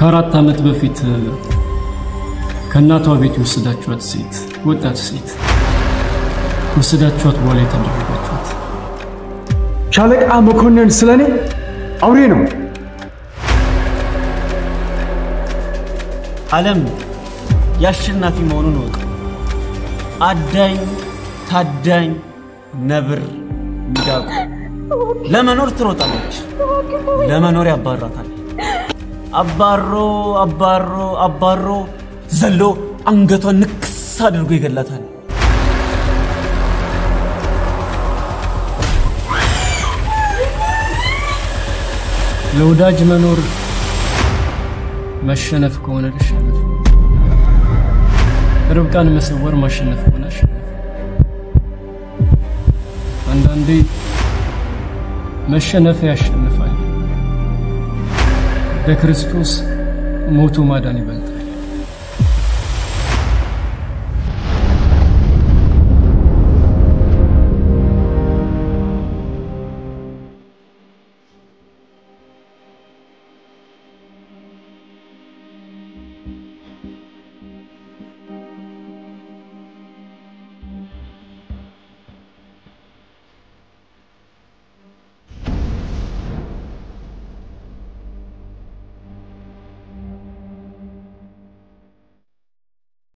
ከአራት ዓመት በፊት ከእናቷ ቤት የወሰዳችኋት ሴት ወጣት ሴት ወሰዳችኋት በኋላ የተደረጋችኋት ሻለቃ መኮንን ስለኔ አውሬ ነው። ዓለም የአሸናፊ መሆኑን እወቅ። አዳኝ፣ ታዳኝ፣ ነብር፣ ሚዳቁ ለመኖር ትሮጣለች፣ ለመኖር ያባራታል። አባሮ አባሮ አባሮ ዘሎ አንገቷን ንክስ አድርጎ ይገላታል። ለወዳጅ መኖር መሸነፍ ከሆነ ልሸነፍ፣ ርብቃን መሰወር ማሸነፍ ከሆነ አሸነፍ። አንዳንዴ መሸነፍ ያሸንፋል። በክርስቶስ ሞቶ ማዳን ይበልጣል።